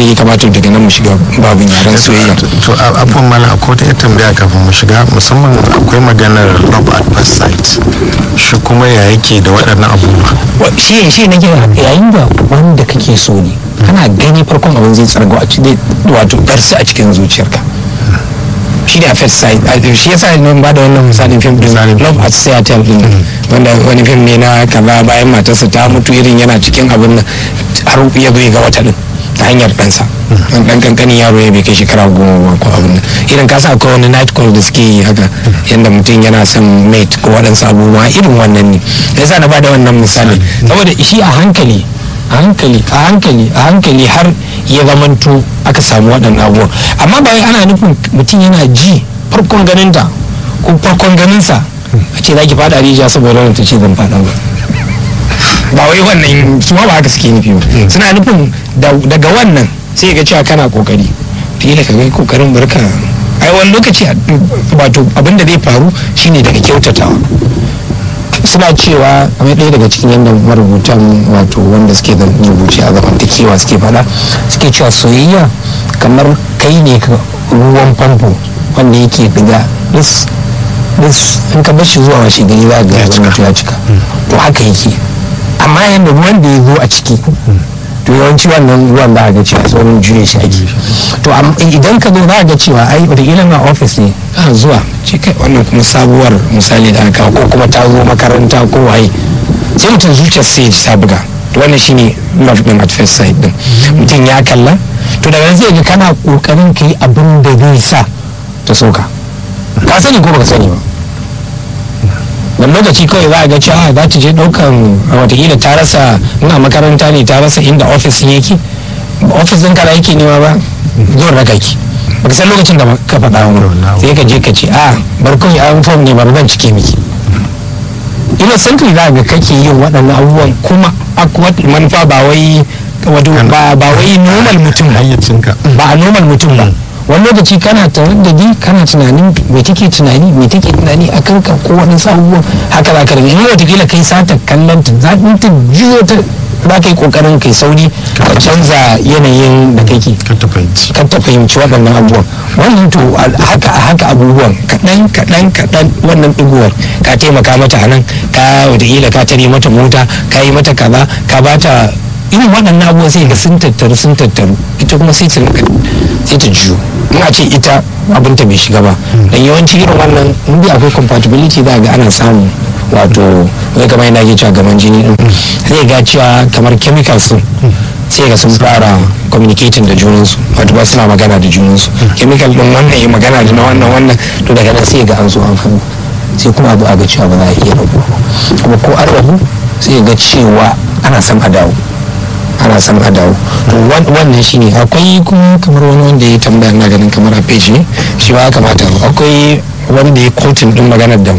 ya kamata daga nan mu shiga babin yaren soyayya to abubuwan mala akwai wata tambaya kafin mu shiga musamman akwai maganar love at first sight shi kuma ya yake da waɗannan abubuwa shi shi nake yayin da wanda kake so ne kana gani farkon abin zai tsargo a cikin wato darsu a cikin zuciyarka shi ne a first sight shi yasa ne ba da wannan misalin fim din love at seattle din wanda wani fim ne na kaza bayan matarsa ta mutu irin yana cikin abin nan har ya zo ga wata din ta hanyar ɗansa an ɗan kankanin yaro ya bai kai shekara goma ko abin nan irin ka sa wani night call da suke yi haka yadda mutum yana son mate ko waɗansu abubuwa irin wannan ne yasa na bada wannan misali saboda shi a hankali a hankali a hankali a hankali har ya zamanto aka samu waɗannan abubuwa amma ba wai ana nufin mutum yana ji farkon ganinta ko farkon ganinsa a ce za ki fada rijiya saboda wani ta ce zan fada ba ba wai wannan su ma ba haka suke nufi ba suna nufin daga wannan sai ga cewa kana kokari kila ka ga kokarin barka ai wani lokaci wato abin da zai faru shine daga kyautatawa suna cewa kamar ɗaya daga cikin yadda marubutan wato wanda suke da rubuce a zamantakewa suke fada suke cewa soyayya kamar kai ne ruwan famfo wanda yake diga this in ka bar shi zuwa washe gari za ga ya cika to haka yake amma yadda ruwan da ya zo a ciki to yawanci wannan ruwan za a ga cewa sauran juye shi ake to idan ka zo za a ga cewa ai wataƙila na ofis ne a zuwa ce kai wannan kuma sabuwar misali da aka ko kuma ta zo makaranta ko waye sai mutum zuciyar sai ya ta buga to wannan shine love din at first sight din mutum ya kalla to daga nan zai ga kana kokarin ka yi abin da zai sa ta soka ka sani ko baka sani ba wani lokaci kawai za a ga cewa za ta je daukan watakila ta rasa ina makaranta ne ta rasa inda ofis yake ofis din kana yake nema ba zuwan raka ki baka san lokacin da ka faɗa wa sai ka je ka ce a bar kawai an fom ne bar zan cike miki innocently za ga kake yin waɗannan abubuwan kuma akwai manufa ba wai ba wai normal mutum ba a normal mutum ba wani lokaci kana tare da ni kana tunanin me take tunani me take tunani a kanka ko wani abubuwan haka za ka rage in watakila kai sata kallon ta za ta jiyo ta za ka yi kokarin kai sauri ka canza yanayin da kake kan ta fahimci waɗannan abubuwan wannan to haka haka abubuwan kaɗan kaɗan kaɗan wannan ɗigowar ka taimaka mata a nan ka watakila ka tare mata mota ka yi mata kaza ka bata irin waɗannan abubuwan sai ga sun tattaru sun tattaru ita kuma sai ta sai ta juyo in a ce ita abinta bai shiga ba dan yawanci irin wannan in dai akwai compatibility za ga ana samu wato wai kamar yana ke cewa gaman jini din zai ga cewa kamar chemicals din sai ga sun fara communicating da junansu wato ba suna magana da junansu chemical din wannan ya magana da na wannan wannan to daga nan sai ga an zo an hannu sai kuma abu a ga cewa ba za a iya rabu kuma ko an rabu sai ga cewa ana son a dawo ana son a dawo to wannan shine akwai kuma kamar wani wanda ya tambaya na ganin kamar a page ne shi ba kamata akwai wanda ya kotun din maganar da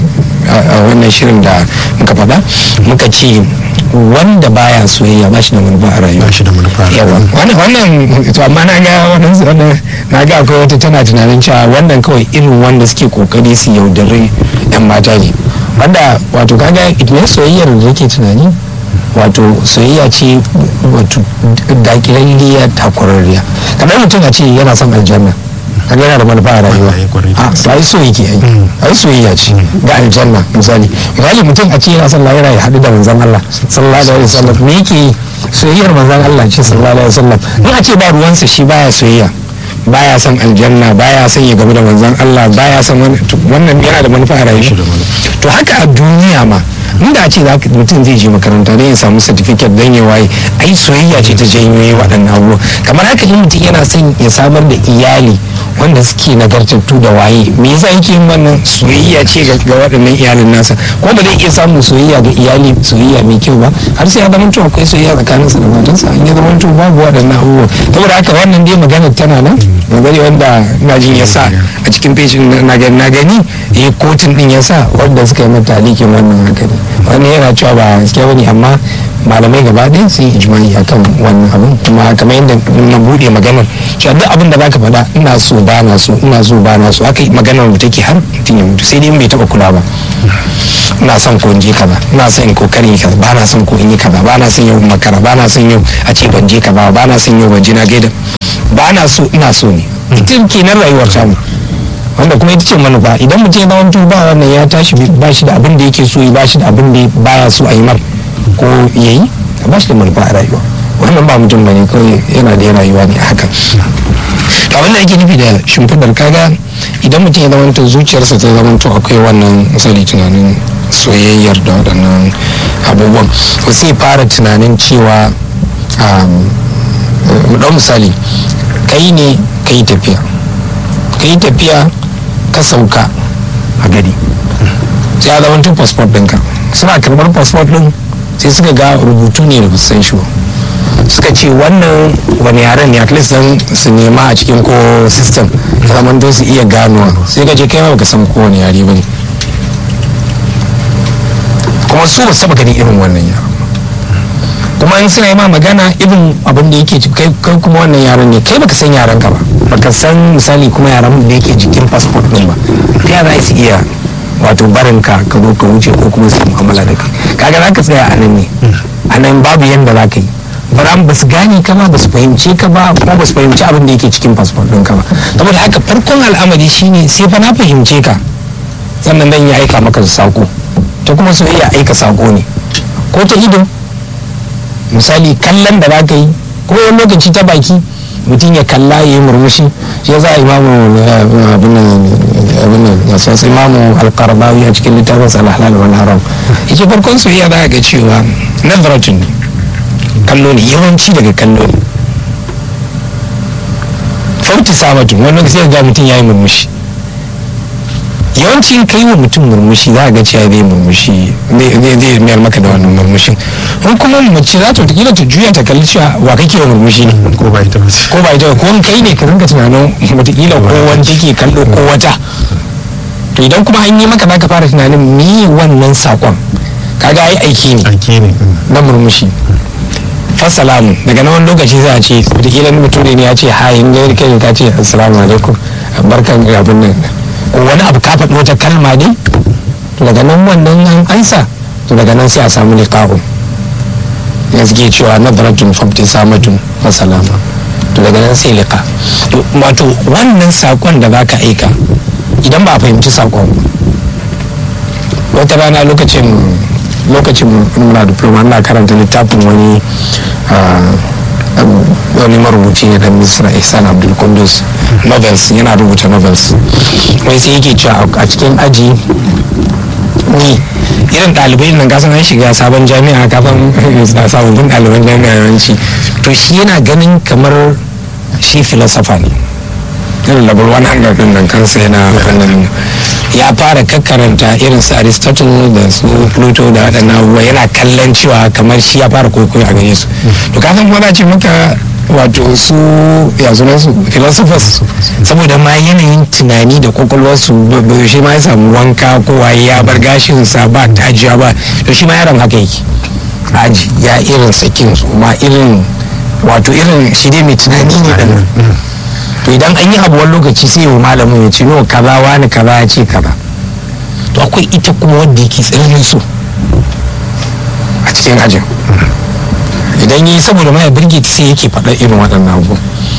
a wannan shirin da muka faɗa muka ce wanda baya soyayya ba shi da manufa a rayuwa ba shi da manufa a yawa wannan wannan to amma na ga wannan wannan na ga akwai wata tana tunanin cewa wannan kawai irin wanda suke kokari su yaudare yan mata ne wanda wato kaga idan soyayyar da yake tunani wato soyayya ce wato dakilalliya takwararriya kamar mutum a ce yana son aljanna kaga yana da manufa a rayuwa a sai so yake ai ai soyayya ce ga aljanna misali misali mutum a ce yana son lahira ya haɗu da manzon Allah sallallahu alaihi wasallam me yake soyayyar manzon Allah ce sallallahu alaihi wasallam in a ce ba ruwansa shi baya soyayya baya son aljanna baya son ya gamu da manzon Allah baya son wannan yana da manufa a rayuwa to haka a duniya ma inda a ce mutum zai je makaranta don ya samu certificate don ya waye ai soyayya ce ta janyo waɗannan abubuwa kamar haka in mutum yana son ya samar da iyali wanda suke nagartattu da waye me yasa yake yin wannan soyayya ce ga waɗannan iyalin nasa ko ba zai iya samun soyayya ga iyali soyayya mai kyau ba har sai ya zama to akwai soyayya tsakaninsa da matansa an ya zama to babu waɗannan abubuwa saboda haka wannan dai magana tana nan magana wanda na jin ya sa a cikin pejin na gani eh kotun din ya sa wanda suka yi mata alikin wannan haka ne wani yana cewa ba gaskiya bane amma malamai gaba ɗaya sun yi ijmani akan wannan abin kuma kamar yadda na buɗe maganar cewa duk abin da zaka faɗa ina so ba na so ina so ba na so haka maganar mu take har mutum ya mutu sai dai bai taɓa kula ba ina son ko in je kaza ina son in kokarin kaza ba na son ko in yi kaza ba na son yau makara ba na son yau a ce ban je kaza ba na son yau ban je na gaida ba na so ina so ne ita kenan rayuwar tamu wanda kuma ita ce manufa idan mutum ya zama ba wannan ya tashi ba shi da abin da yake so ya ba shi da abin da baya so a yi mar ko ya yi ba shi da manufa a rayuwa wannan ba mutum bane kawai yana da rayuwa ne haka to abin da ake nufi da shimfidar kaga idan mutum ya zama to zuciyarsa ta zama to akwai wannan misali tunanin soyayyar da waɗannan abubuwan to sai fara tunanin cewa mu ɗau misali kai ne ka yi tafiya ka yi tafiya ka sauka a gari sai ya zama tun passport ɗinka suna karɓar passport ɗin sai suka ga rubutu ne da san shi suka ce wannan wani yaren ne at least dan su nema a cikin ko system ya zama don su iya ganowa sai ka je kai ma baka san kowane yare ba ne kuma su ba saba ganin irin wannan yaren kuma in suna yi ma magana irin abin da yake kai kuma wannan yaran ne kai baka san yaran ka ba baka san misali kuma yaran da yake jikin passport din ba ta yaya su iya wato barin ka ka zo ka wuce ko kuma su mu'amala da kai kaga za ka tsaya a nan ne a nan babu yanda za ka yi bara ba su gane ka ba ba su fahimce ka ba kuma ba su fahimci abin da yake cikin passport din ka ba saboda haka farkon al'amari shine sai fa na fahimce ka sannan dan ya aika maka sako ta kuma soyayya aika sako ne ko ta ido misali kallon da za ka yi ko wani lokaci ta baki mutum ya kalla ya yi murmushi shi za a imamu abin nan sosai imamu alkarbawi a cikin littafin salahal wal haram yake farkon soyayya za a ga cewa nazaratun ne kallo ne yawanci daga kallo ne fauti samatun wani lokaci ga mutum ya yi murmushi yawanci ka yi wa mutum murmushi za a ga cewa zai murmushi zai mayar maka da wannan murmushin in kuma mace za ta kila ta juya ta kalli cewa wa kake wa murmushi ne ko ba ita bace ko ba ita ko kai ne ka rinka tunanin wataƙila ko wani take kallo ko wata to idan kuma an yi maka za ka fara tunanin me wannan sakon kaga ai aiki ne aiki ne na murmushi fasalamu daga na wani lokaci za a ce wataƙila mutum ne ya ce hayin gari kai ka ce assalamu alaikum barkan abin nan ko wani abu ka faɗi wata kalma ne to daga nan wannan an ansa to daga nan sai a samu liqa'un ya suke cewa nadaratun famti samatun wa salama to daga nan sai liqa to wato wannan sakon da zaka aika idan ba a fahimci sakon wata rana lokacin lokacin muna diploma ina karanta littafin wani wani marubuci ne dan misra ihsan abdul kundus novels yana rubuta novels wai sai yake cewa a cikin aji ni irin ɗalibai nan kasan an shiga sabon jami'a kafin sababbin ɗaliban jami'a yawanci to shi yana ganin kamar shi filosofa ne irin level 100 din nan kansa yana wannan ya fara kakkaranta irin su aristotle da su pluto da waɗannan abubuwa yana kallon cewa kamar shi ya fara kwaikwayo a gare su to kasan kuma za ce maka wato su ya sunan su philosophers saboda ma yanayin tunani da kwakwalwarsu shi ma ya samu wanka ko waye ya bar gashinsa ba tajiya ba to shi ma yaron haka yake aji ya irin sakin su ma irin wato irin shi dai mai tunani ne da to idan an yi abu wani lokaci sai wa malamin ya ce no kaza wani kaza ya ce kaza to akwai ita kuma wanda yake tsananin so a cikin ajin idan yi saboda mai birge ta sai yake faɗa irin waɗannan abu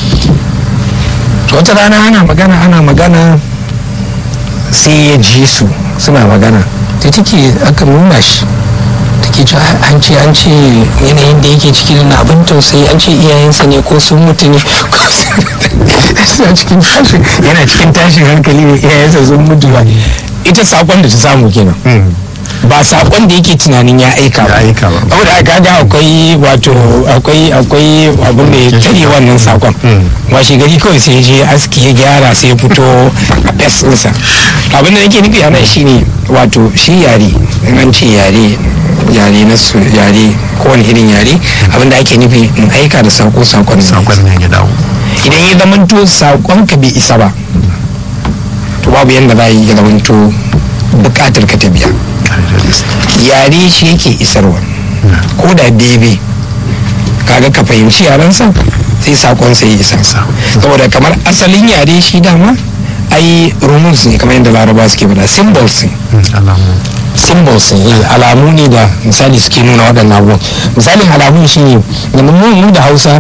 wata rana ana magana ana magana sai ya ji su suna magana ta take aka nuna shi take ce an ce an ce yanayin da yake ciki na abin tausayi an ce iyayensa ne ko sun mutu ne suna cikin tashin yana cikin tashin hankali ne iyayensa sun mutu ba ita sakon da ta samu kenan ba sakon da yake tunanin ya aika ba aika ba saboda aka ga akwai wato akwai akwai abin da ya tare wannan sakon washe gari kawai sai je aski ya gyara sai ya fito a fes ɗinsa abin da yake nufi a nan shine wato shi yare in an ce yare yare na su yare kowane irin yare abin da ake nufi in aika da sako sakon sakon ne ya dawo idan ya zamanto sakon ka bai isa ba to babu yadda za a yi ya zamanto bukatar ka ta biya yare shi yake isarwa ko da bebe kaga ka fahimci yarensa sai sakon sai isa saboda kamar asalin yare shi dama ai rumus ne kamar yadda laraba suke bada symbols ne alamu symbols ne alamu ne da misali suke nuna waɗannan abubuwan misalin alamun shi ne da mu da hausa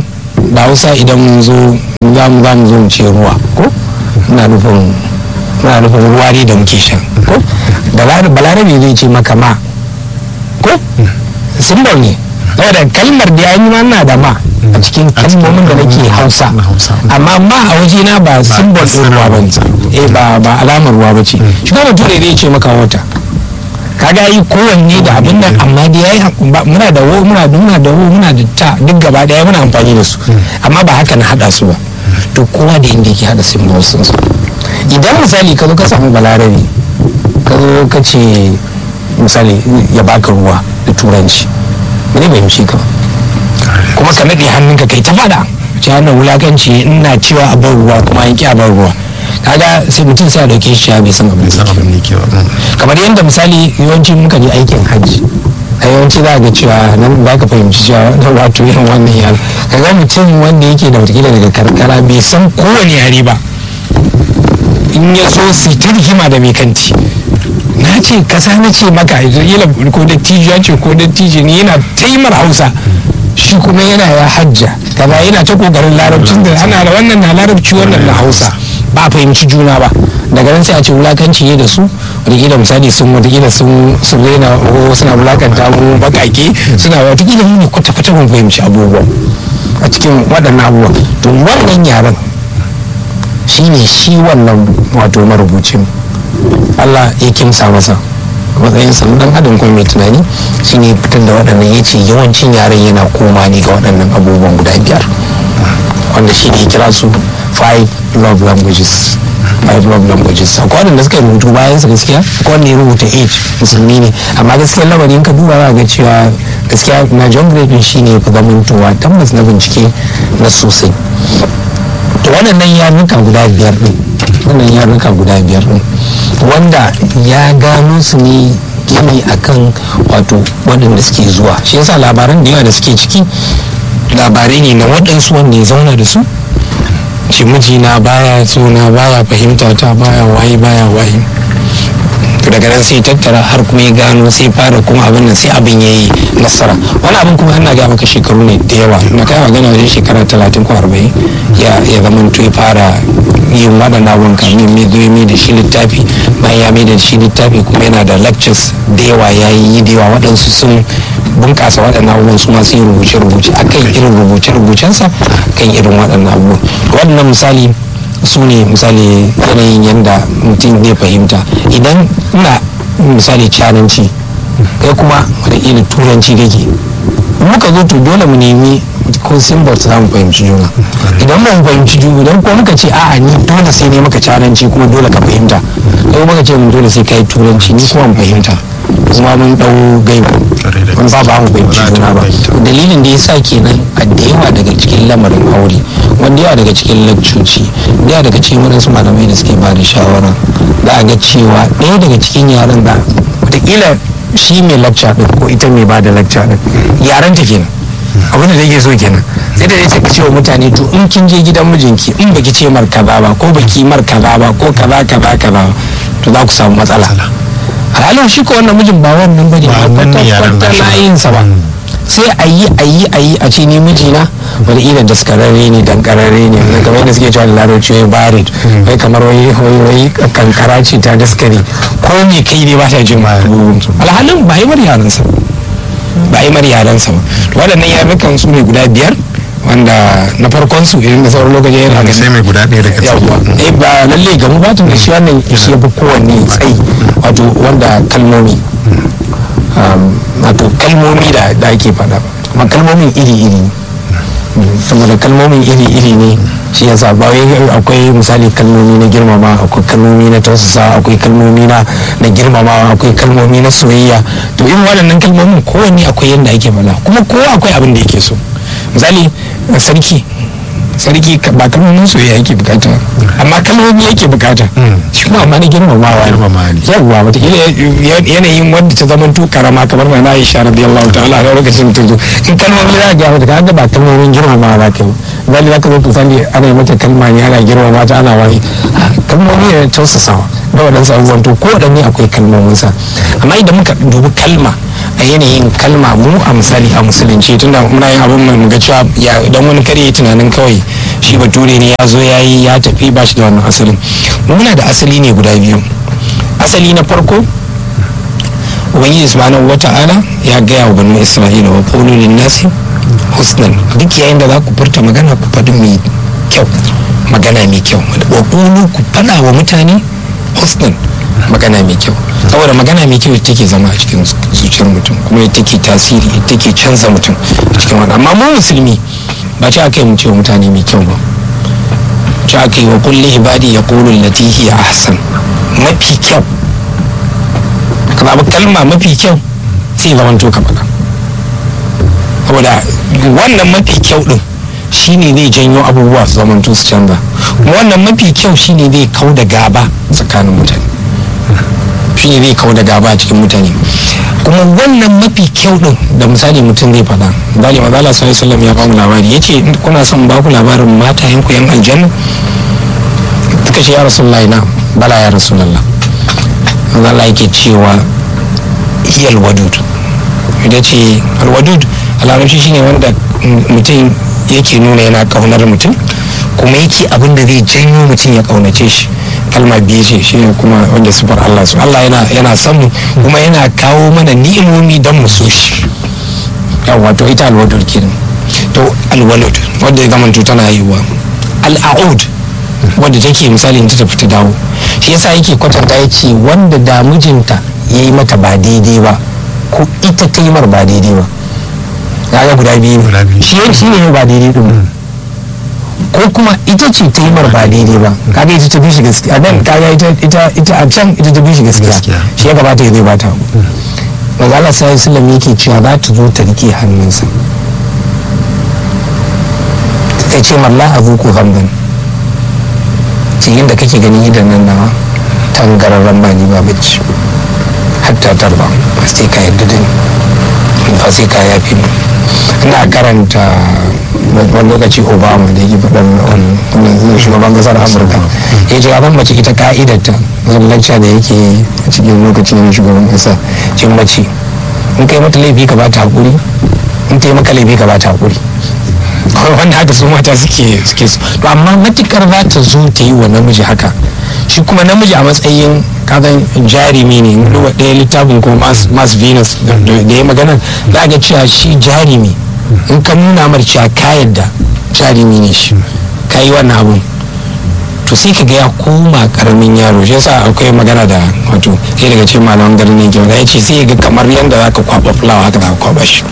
da hausa idan mun zo za mu za mu zo mu ce ruwa ko ina nufin muna nufin ruwa ne da muke sha ko da balarabe zai ce maka ma ko simbol ne saboda kalmar da ya yi ma na da ma a cikin kalmomin da nake hausa amma ma a waje na ba simbol ɗin ruwa ba ne eh ba ba alamar ruwa ba ce shi kuma bature zai ce maka wata kaga yi kowanne da abin nan amma da yayi muna da wo muna da muna da wo muna da ta duk gaba daya muna amfani da su amma ba haka na hada su ba to kowa da inda yake hada symbols sun su idan misali ka zo ka samu balarabe ka zo ka ce misali ya baka ruwa da turanci ne bai mishi ka kuma ka nade hannunka kai ta fada ce wannan wulakanci ina cewa a bar ruwa kuma yanki a bar ruwa kaga sai mutum sai a dauke shi ya bai san abin da yake kamar yadda misali yawanci muka je aikin hajji a yawanci za ga cewa nan ba ka fahimci cewa wannan wato irin wannan yare kaga mutum wanda yake da watakila daga karkara bai san kowane yare ba in ya so su ta rigima da mai kanti na ce kasa na ce maka isra'ila ko da ya ce ko da ne yana taimar hausa shi kuma yana ya hajja kaza yana ta kokarin larabcin da ana da wannan na larabci wannan na hausa ba a fahimci juna ba daga nan sai a ce wulakanci ne da su wataƙila misali sun wataƙila sun sun rena ko suna wulakanta mu bakake suna wataƙila mu ne kwata-kwata mun fahimci abubuwa a cikin waɗannan abubuwa to wannan yaren shi ne shi wannan wato marubucin Allah ya kimsa masa matsayin sa dan adam kuma mai tunani shine fitar da waɗannan ya ce yawancin yaren yana koma ne ga waɗannan abubuwan guda biyar wanda shi ne kira su five love languages five love languages akwai waɗanda suka rubutu bayan su gaskiya akwai wanda ya rubuta age musulmi ne amma gaskiya lamarin ka duba za ga cewa gaskiya na john gray shi ne fi zamantowa tabbas na bincike na sosai to waɗannan yarnuka guda biyar ɗin wannan yarnuka guda biyar ɗin wanda ya gano su ne gini akan wato waɗanda suke zuwa shi yasa labaran da yawa da suke ciki labarai ne na waɗansu wanda ya zauna da su shi mijina baya suna baya fahimta ta baya waye baya waye to daga nan sai tattara har kuma ya gano sai fara kuma abin nan sai abin ya yi nasara wani abin kuma ana ga maka shekaru ne da yawa na kai magana wajen shekara talatin ko arba'in ya ya zama to ya fara yin waɗannan abubuwan kamin mai zo mai da shi littafi bayan ya mai da shi littafi kuma yana da lectures da yawa ya yi da yawa waɗansu sun bunƙasa waɗannan abubuwan su masu yin rubuce-rubuce akan irin rubuce-rubucensa kan irin waɗannan abubuwan waɗannan misali su ne misali yanayin yadda mutum zai fahimta idan ina misali cananci kai kuma wataƙila turanci kake muka zo to dole mu nemi ko symbol za mu fahimci juna idan ba mu fahimci juna idan ko muka ce a'a ni dole sai ne maka cananci kuma dole ka fahimta kai muka ce mun dole sai kai turanci ni kuma mu fahimta kuma mun dau gaibu mun ba ba mu fahimci juna ba dalilin da yasa kenan a da yawa daga cikin lamarin aure wanda yawa daga cikin lakcoci da yawa daga cikin wadansu malamai da suke ba da shawara za a ga cewa ɗaya daga cikin yaran da wataƙila shi mai lakca ɗin ko ita mai ba da lakca ɗin yaran ta kenan abin da take so kenan sai da ta ce wa mutane to in kin je gidan mijinki in baki ce mar kaza ba ko baki mar kaza ba ko kaza kaza kaza to za ku samu matsala alhalin shi ko wannan mijin ba wannan bane ba kwata-kwata layinsa ba sai a yi a yi a yi a ce ni mijina wani ilan da suka rare ne dan kararre ne kamar yadda suke cewa da larabci wai barid wai kamar wai wai kankara ce ta daskare ko me kai ne ba ta jin alhalin ba yi mar yaransa ba yi mar yaransa ba waɗannan yarukan su ne guda biyar wanda na farkon su idan da sauran lokaci yana ga sai mai guda ɗaya daga ciki eh ba lalle gamu ba tun da shi wannan shi ya fi kowanne tsayi wato wanda kalmomi wato kalmomi da da ake faɗa amma kalmomin iri-iri saboda kalmomin iri-iri ne shi yasa ba wai akwai misali kalmomi na girmama akwai kalmomi na tausasa akwai kalmomi na na girmama akwai kalmomi na soyayya to irin waɗannan kalmomin kowanne akwai yadda ake faɗa kuma kowa akwai abin da yake so misali sarki sarki ba kalmomin soyayya yake bukata amma kalmomi yake bukata shi kuma amma na girmamawa yawwa wataƙila yanayin wanda ta zama to karama kamar mai na isha radiyallahu ta'ala a lokacin ta zo in kalmomi za ga wata kaga ba kalmomin girmamawa za ka yi zali za ka zo tusali ana yi mata kalma ne ana girmama ta ana wani kalmomi ne tausasawa da waɗansu abubuwan to ko waɗanne akwai kalmominsa amma idan muka dubi kalma a a yanayin kalma mu a misali a musulunci tunda muna yin abin mai muga cewa ya dan wani kare tunanin kawai shi bature ne ya zo ya yi ya tafi ba shi da wannan asalin muna da asali ne guda biyu asali na farko ubangiji subhanahu wata'ala ya gaya wa banu isra'ila wa qulu lin nasi husnan duk yayin da za ku furta magana ku faɗi mai kyau magana mai kyau wa qulu ku faɗa wa mutane husnan magana mai kyau saboda magana mai kyau take zama a cikin zuciyar mutum kuma take tasiri take canza mutum a cikin wani amma mu musulmi ba ci aka yi mu ce wa mutane mai kyau ba ci aka yi wa kulli ibadi ya qulu allati hiya ahsan mafi kyau ka zaɓi kalma mafi kyau sai zaman to ka faɗa saboda wannan mafi kyau din shine zai janyo abubuwa su zaman su canza wannan mafi kyau shine zai kau da gaba tsakanin mutane shine zai kau da gaba a cikin mutane kuma wannan mafi kyau din da misali mutum zai faɗa misali mazala sallallahu alaihi ya bamu labari yace kuna son ba ku labarin mata yanku yan aljanna suka ce ya rasulullahi na bala ya rasulullah Allah yake cewa hiyal wadud ita ce alwadud a larabci shine wanda mutum yake nuna yana kaunar mutum kuma yake abin da zai janyo mutum ya kaunace shi kalma biyu ce shi kuma wanda sufar Allah su Allah yana yana son mu kuma yana kawo mana ni'imomi don mu so shi yawa to ita alwadud kenan to alwalud wanda ya zama tana haihuwa al'aud wanda take misali ta tafi ta dawo shi yasa yake kwatanta ya ce wanda da mijinta ya yi mata ba daidai ba ko ita ta yi mar ba daidai ba kaga guda biyu ne shi shi ne ba daidai din ko kuma ita ce ta yi mar ba daidai ba kaga ita ta bi shi gaskiya dan kaga ita ita ita a can ita ta bi shi gaskiya shi ya gabata ya zai bata manzo Allah sai sallam yake cewa za ta zo ta rike hannunsa ta ce malla azuku hamdan cikin da kake gani idan nan nawa tangararren ba ni ba bacci hatta tarba ba sai ka yadda da ni ba sai ka yafi ni ina karanta wani lokaci obama da yake faɗin wannan shugaban ƙasar amurka ya ce abin mace ita ka'idarta wani lacca da yake a cikin lokacin da shugaban ƙasa cin mace in kai mata laifi ka ba ta haƙuri in ta yi maka laifi ka ba ta haƙuri wanda haka su mata suke suke su to amma matukar za ta zo ta yi wa namiji haka shi kuma namiji a matsayin kagan jarumi ne duba ɗaya littafin ko mas venus da ya magana za ga cewa shi jarumi in ka nuna mar cewa ka yadda jarumi ne shi ka yi wannan abun to sai ka ga ya koma karamin yaro shi yasa akwai magana da wato sai daga cikin malaman garin ne kyau ya ce sai ga kamar yadda za ka kwaba fulawa haka za ka kwaba shi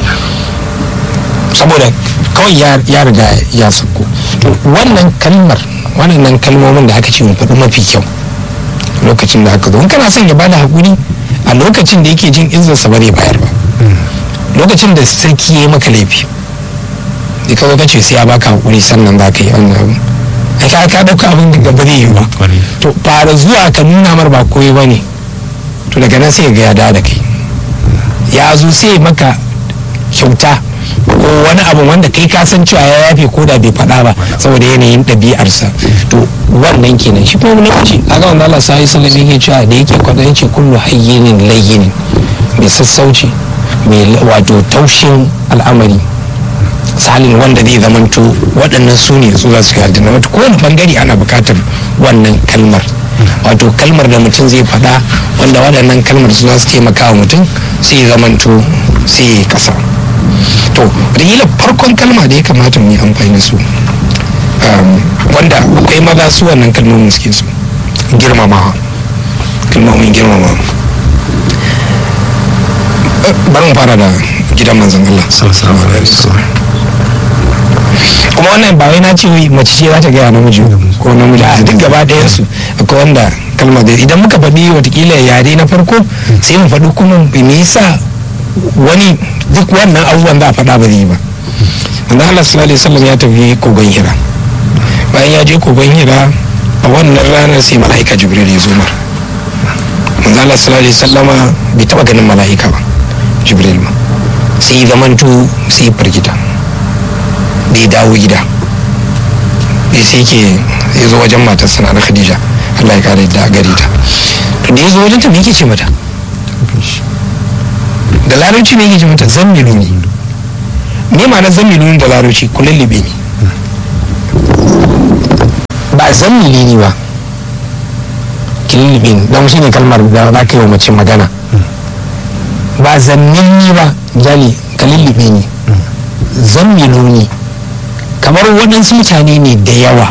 saboda kawai ya riga ya sauko wannan kalmar wannan kalmomin da aka ce mu faɗi mafi kyau lokacin da aka zo in kana son ya bada hakuri a lokacin da yake jin izinsa ba zai bayar ba lokacin da sarki ya yi maka laifi da ka ka ce sai ya baka hakuri sannan za ka yi wannan abu a ka ka ɗauka abin da ba zai yi ba to fara zuwa ka nuna mar ba koyi ba ne to daga nan sai ga ya da da kai ya zo sai maka kyauta ko wani abu wanda kai ka san cewa ya yafe ko da bai faɗa ba saboda yanayin ɗabi'arsa to wannan kenan shi kuma lokaci a ga wanda Allah sai sallallahu alaihi cewa da yake kwada yace kullu hayyinin layyinin mai sassauci mai wato taushin al'amari salin wanda zai zamanto waɗannan su ne su za su yi aljanna wato kowane bangare ana buƙatar wannan kalmar wato kalmar da mutum zai faɗa wanda waɗannan kalmar su za su taimaka wa mutum sai ya zamanto sai ya kasa to rigila farkon kalma da ya kamata mu yi amfani su wanda akwai maza su wannan kalmomin suke su girmamawa kalmomin girmamawa bari mu fara da gidan manzon Allah sallallahu alaihi wasallam kuma wannan ba wai na ce mace ce za ta gaya namiji ko namiji a duk gaba ɗayan su akwai wanda kalmar da idan muka faɗi watakila yare na farko sai mu faɗi kuma me yasa wani duk wannan abubuwan za a faɗa ba zai ba wanda Allah sallallahu alaihi wasallam ya tafi kogon hira bayan ya je kogon hira a wannan ranar sai mala'ika jibril ya zo mar manzo Allah sallallahu alaihi wasallama bai taba ganin mala'ika ba jibril ma sai zamanto sai firgita da ya dawo gida da sai ke ya zo wajen matar sana na khadija Allah ya kare da gare ta to da ya zo wajen ta me yake ce mata da larabci ne yake ce mata zammilu ne ne ma na zammilu ne da larabci kulullube ne ba zammili ne ba kulullube ne don shi ne kalmar da za ka yi wa mace magana ba zammilni ba jali kulullube ne zammilu ne kamar waɗansu mutane ne da yawa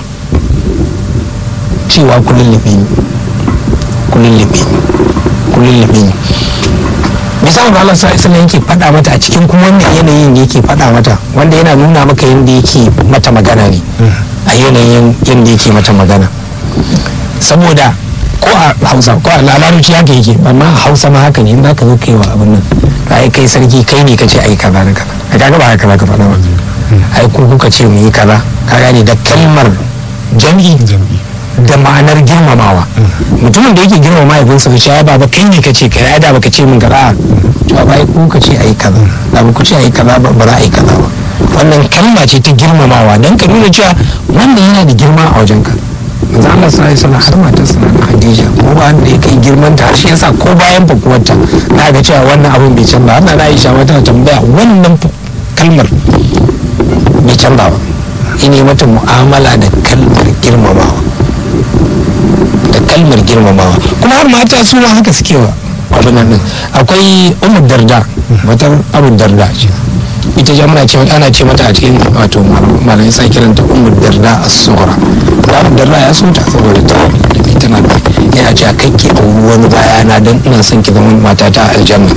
cewa kulullube ne kulullube ne kulullube ne misalin Allah sallallahu yake faɗa mata a cikin kuma wannan yanayin da yake faɗa mata wanda yana nuna maka yadda yake mata magana ne a yanayin yadda yake mata magana saboda ko a hausa ko a larabci haka yake amma a hausa ma haka ne in za ka zo kai wa abin nan ai kai sarki kai ne kace ai kaza da kaza a kaga ba haka za ka faɗa ba ai ku kuka ce mu yi kaza ka gane da kalmar jam'i da ma'anar girmamawa mutumin da yake girmama mahaifinsa ce ya baba kai ne kace kai ai da baka ce min kaza to ba ai ku ka ce ai kaza da ba ku ce ai kaza ba ba za a yi kaza ba wannan kalma ce ta girmamawa dan ka nuna cewa wanda yana da girma a wajen ka manzo Allah sallallahu alaihi wasallam har matar sa na Khadija ko ba wanda ya kai girman ta har shi yasa ko bayan fakuwarta na ga cewa wannan abin bai canza har na Aisha wata tambaya wannan kalmar bai canza ba ine mata mu'amala da kalmar girmamawa da kalmar girmamawa kuma har mata su ma haka suke wa abin nan din akwai umar darda matar abu darda ce ita ja muna ce ana ce mata a cikin wato malamai sa kiranta umar darda a sura da abu darda ya so ta saboda ta da tana da yana ce a kai ke auri wani bayana don ina son ki zama matata a aljanna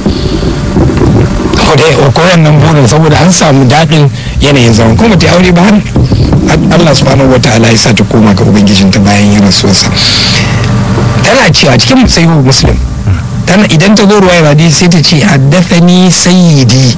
ko wannan burin saboda an samu daɗin yanayin zaman kuma ta aure ba har Allah subhanahu wa ta'ala ya sa ta koma ga ubangijinta bayan ya rasuwarsa tana cewa cikin sahihu muslim tana idan ta zo ruwaya hadisi sai ta ce haddathani sayyidi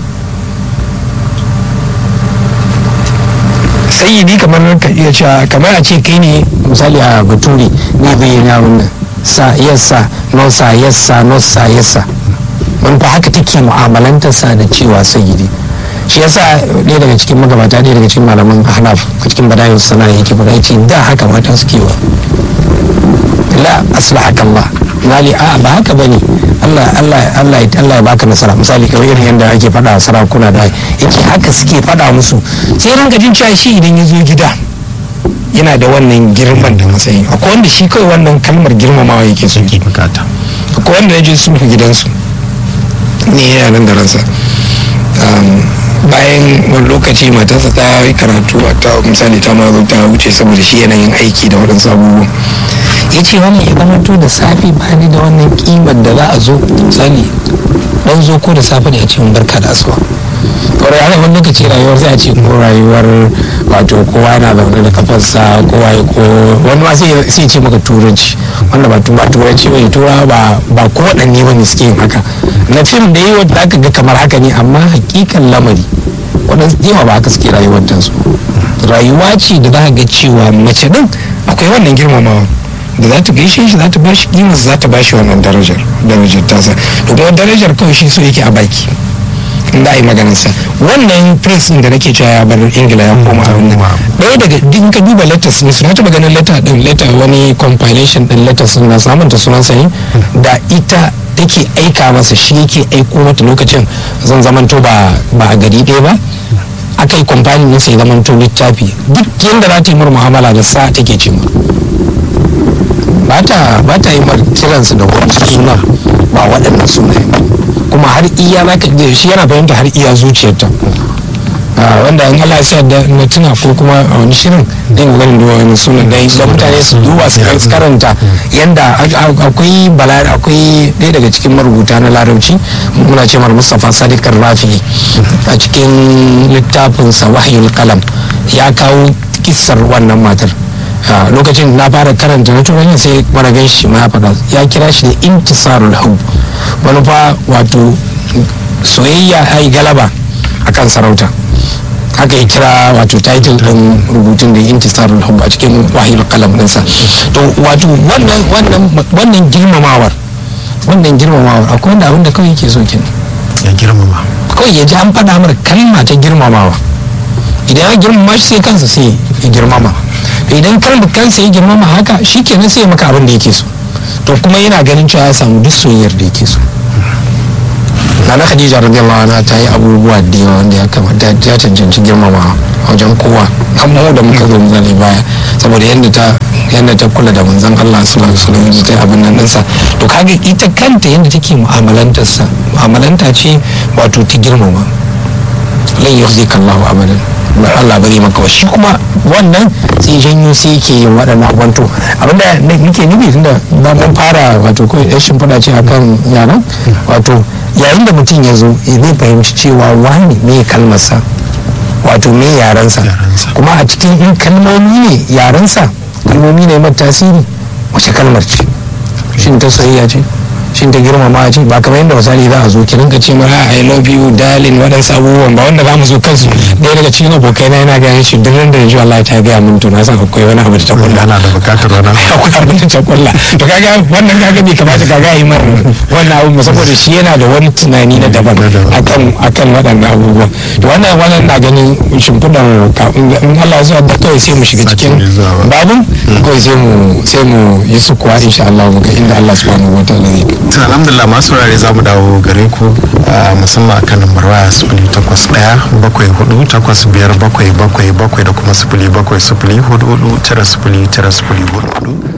sayyidi kamar ka iya cewa kamar a ce kai ne misali a baturi ne zai yi na wannan sa yassa no sa yassa no sa yassa wani fa haka take mu'amalantarsa da cewa sayyidi shi yasa ɗaya daga cikin magabata ɗaya daga cikin malaman hanaf a cikin badayin sana yake faɗa yace da haka mata suke wa la aslahaka Allah mali a ba haka bane Allah Allah Allah Allah ya baka nasara misali kamar irin yadda ake faɗa sarakuna da yake haka suke faɗa musu sai ranka jin cewa shi idan ya zo gida yana da wannan girman da matsayi akwai wanda shi kawai wannan kalmar girmamawa yake so yake bukata akwai wanda ya je sulhu gidansu ne yana nan da ransa bayan wani lokaci matarsa ta yi karatu ta misali ta ma ta wuce saboda shi yanayin aiki da waɗansu abubuwa ya ce wani ya zama to da safe ba ni da wannan kimar da za a zo misali dan zo ko da safe ne a ce barka da asuwa kawai ana wani lokaci rayuwar sai a ce ko rayuwar wato kowa yana zaune da kafarsa kowa ya ko wani ma sai ce maka turanci wanda ba ba turanci ba tura ba ba ko waɗanne ba ne suke yin haka na fim da yi wanda aka ga kamar haka ne amma hakikan lamari waɗansu yawa ba haka suke rayuwar su rayuwa ce da za ka ga cewa mace din akwai wannan girmamawa da za ta gaishe shi za ta ba shi kimar za ta ba shi wannan darajar darajar tasa da kuma darajar kawai shi so yake a baki da a yi maganarsa wannan prince din da nake cewa ya bar ingila ya koma abin nan ɗaya daga in ka duba letters ne suna taɓa ganin letter din letter wani compilation din letters na samun ta sunan sani da ita take aika masa shi yake aiko mata lokacin zan zamanto ba ba a gari ɗaya ba aka yi compiling ne sai zamanto littafi duk yadda za ta yi mu'amala da sa take ce ba ta ba ta yi mar kiransu da wani suna ba waɗannan sunaye ba kuma har iya za ka shi yana fahimta har iya zuciyarta wanda in Allah ya da na tuna ko kuma a wani shirin zan ga ganin duba wani sunan da da mutane su duba su karanta yanda akwai bala akwai ɗaya daga cikin marubuta na larabci muna ce mar Mustafa Sadiq Rafi a cikin littafin sa Wahyul Qalam ya kawo kissar wannan matar lokacin na fara karanta na turanci sai wani gan shi ma ya faɗa ya kira shi da intisarul hub wani fa wato soyayya ya yi galaba akan sarauta haka ya kira wato title din rubutun da intisarul hub a cikin wahil kalam ɗinsa to wato wannan wannan wannan girmamawar wannan girmamawar akwai wanda abin da kawai yake so kenan ya girmama kawai ya ji an faɗa mara kalma ta girmamawa idan ya girmama shi sai kansa sai ya girmama idan kan da kansa ya girmama haka shi kenan sai ya maka abin da yake so to kuma yana ganin cewa ya samu duk soyayyar da yake so nana khadija radiyallahu anha ta yi abubuwa da yawa wanda ya kamata ya cancanci girmama a wajen kowa kan mu da muka zo zane baya saboda yadda ta yadda ta kula da manzon Allah sallallahu alaihi wasallam yadda ta yi abin nan ɗinsa to kaga ita kanta yadda take mu'amalantar sa mu'amalanta ce wato ta girmama lan yukhzika Allahu abadan ba Allah bari maka wa shi kuma wannan sai janyo sai yake yin waɗannan abubuwan to abinda nake nufi tunda na mun fara wato kawai ɗan shimfiɗa ce akan yaran wato yayin da mutum ya zo zai fahimci cewa wani me kalmarsa wato me yarensa kuma a cikin in kalmomi ne yarensa kalmomi ne mai tasiri wace kalmar ce shin ta soyayya ce shin ta girmama ce ba kamar yadda misali za a zo ki rinka ce mara I love you darling waɗansu abubuwan ba wanda za mu zo kansu ɗaya daga cikin abokai na yana gaya shi duk da ji Allah ta gaya min to na san akwai wani abu da ta kulla ana da bukatar wani akwai abin da ta kulla to kaga wannan kaga bai kamata kaga yi mar wannan abu saboda shi yana da wani tunani na daban akan akan waɗannan abubuwan to wannan wannan na ganin shimfiɗar kafin in Allah ya da kawai sai mu shiga cikin babin kawai sai mu sai mu yi su kuwa insha Allah mu ga inda Allah subhanahu wataala zai to alhamdulillah masu rare za mu dawo gare ku musamman akan lambar waya sifili takwas ɗaya bakwai hudu takwas biyar bakwai bakwai bakwai da kuma sifili bakwai sifili hudu hudu tara sifili tara sifili hudu hudu